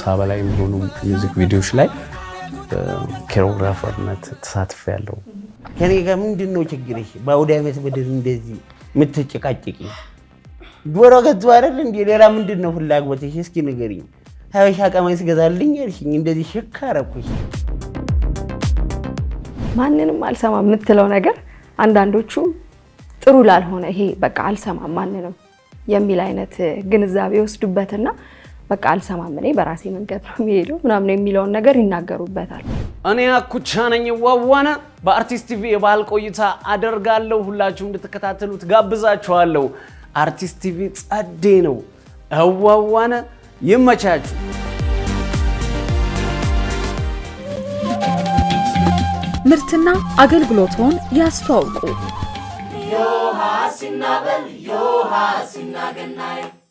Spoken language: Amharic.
በላይ የሚሆኑ ሚውዚክ ቪዲዮዎች ላይ ኬሮግራፈርነት ተሳትፍ ያለው ከኔ ጋር ምንድን ነው ችግርሽ? በአውደ ዓመት ምድር እንደዚህ የምትጨቃጭቂ ዶሮ ገዙ አይደል እንዴ? ሌላ ምንድን ነው ፍላጎትሽ? እስኪ ንገሪኝ። ሀበሻ ቀሚስ ገዛልኝ ያልሽኝ እንደዚህ ሽክ አረኩሽ። ማንንም አልሰማም የምትለው ነገር አንዳንዶቹ ጥሩ ላልሆነ ይሄ በቃ አልሰማም ማንንም የሚል አይነት ግንዛቤ ወስዱበትና በቃ አልሰማም እኔ በራሴ መንገድ ነው የሚሄደው ምናምን የሚለውን ነገር ይናገሩበታል። እኔ አኩቻ ነኝ ዋዋነ በአርቲስት ቲቪ የባህል ቆይታ አደርጋለሁ። ሁላችሁ እንድትከታተሉት ጋብዛችኋለሁ። አርቲስት ቲቪ ጸዴ ነው። እዋዋነ ይመቻችሁ። ምርትና አገልግሎቶን ያስተዋውቁ። ዮሐ ሲናበል ዮሐ ሲናገናይ